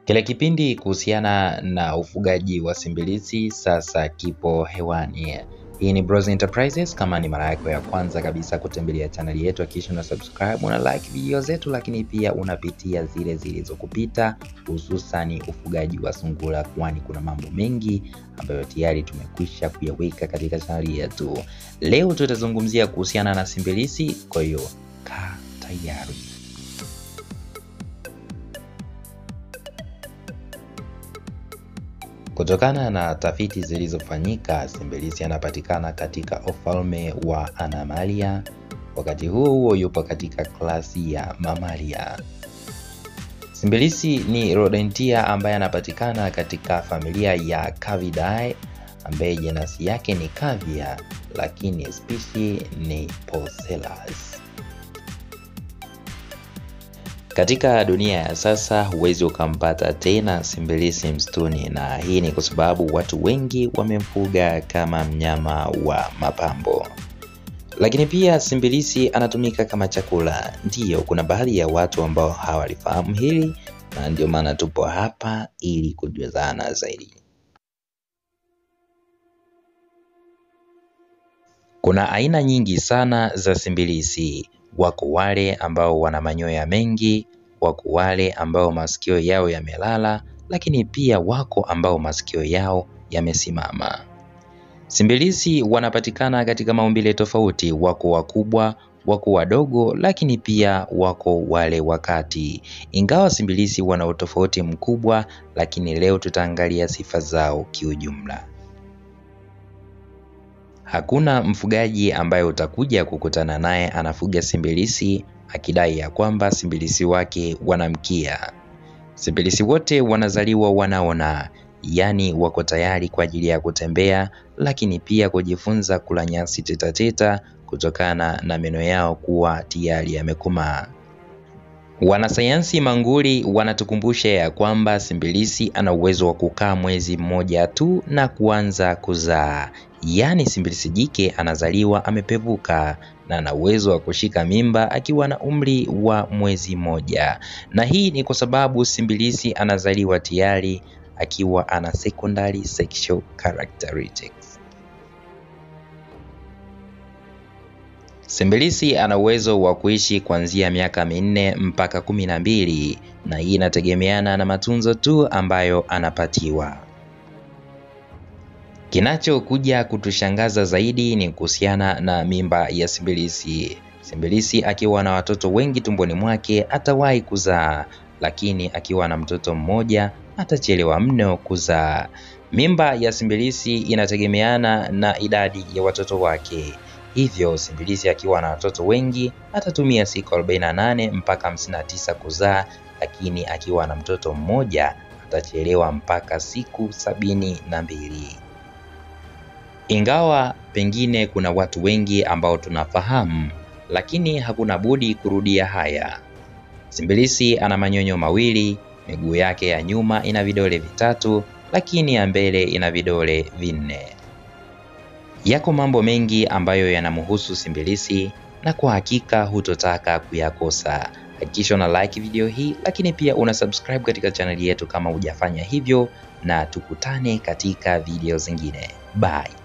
Kile kipindi kuhusiana na ufugaji wa simbilisi sasa kipo hewani. Hii ni Bros Enterprises. Kama ni mara yako ya kwanza kabisa kutembelea chaneli yetu, hakikisha una subscribe, una like video zetu, lakini pia unapitia zile zilizokupita, hususani ufugaji wa sungura, kwani kuna mambo mengi ambayo tayari tumekwisha kuyaweka katika chaneli yetu. Leo tutazungumzia kuhusiana na simbilisi, kwa hiyo kaa tayari. Kutokana na tafiti zilizofanyika, simbilisi anapatikana katika ufalme wa Animalia. Wakati huo huo yupo katika klasi ya Mamalia. Simbilisi ni rodentia ambaye anapatikana katika familia ya Cavidae ambaye jenasi yake ni Cavia, lakini spishi ni Porcellus. Katika dunia ya sasa huwezi ukampata tena simbilisi msituni, na hii ni kwa sababu watu wengi wamemfuga kama mnyama wa mapambo. Lakini pia simbilisi anatumika kama chakula. Ndiyo, kuna baadhi ya watu ambao hawalifahamu hili, na ndio maana tupo hapa ili kujuzana zaidi. Kuna aina nyingi sana za simbilisi. Wako wale ambao wana manyoya mengi, wako wale ambao masikio yao yamelala, lakini pia wako ambao masikio yao yamesimama. Simbilisi wanapatikana katika maumbile tofauti, wako wakubwa, wako wadogo, lakini pia wako wale wakati. Ingawa simbilisi wana utofauti mkubwa, lakini leo tutaangalia sifa zao kiujumla. Hakuna mfugaji ambaye utakuja kukutana naye anafuga simbilisi akidai ya kwamba simbilisi wake wanamkia. Simbilisi wote wanazaliwa wanaona, yaani wako tayari kwa ajili ya kutembea, lakini pia kujifunza kula nyasi tetateta kutokana na meno yao kuwa tayari yamekomaa. Wanasayansi manguli wanatukumbusha ya kwamba simbilisi ana uwezo wa kukaa mwezi mmoja tu na kuanza kuzaa. Yaani simbilisi jike anazaliwa amepevuka na ana uwezo wa kushika mimba akiwa na umri wa mwezi mmoja, na hii ni kwa sababu simbilisi anazaliwa tayari akiwa ana secondary sexual characteristics. Simbilisi ana uwezo wa kuishi kuanzia miaka minne mpaka kumi na mbili na hii inategemeana na matunzo tu ambayo anapatiwa. Kinachokuja kutushangaza zaidi ni kuhusiana na mimba ya simbilisi. Simbilisi akiwa na watoto wengi tumboni mwake atawahi kuzaa, lakini akiwa na mtoto mmoja atachelewa mno kuzaa. Mimba ya simbilisi inategemeana na idadi ya watoto wake. Hivyo simbilisi akiwa na watoto wengi atatumia siku 48 mpaka 59 kuzaa, lakini akiwa na mtoto mmoja atachelewa mpaka siku sabini na mbili. Ingawa pengine kuna watu wengi ambao tunafahamu, lakini hakuna budi kurudia haya. Simbilisi ana manyonyo mawili, miguu yake ya nyuma ina vidole vitatu, lakini ya mbele ina vidole vinne. Yako mambo mengi ambayo yanamhusu simbilisi na kwa hakika hutotaka kuyakosa. Hakikisha una like video hii, lakini pia una subscribe katika chaneli yetu kama hujafanya hivyo, na tukutane katika video zingine. Bye.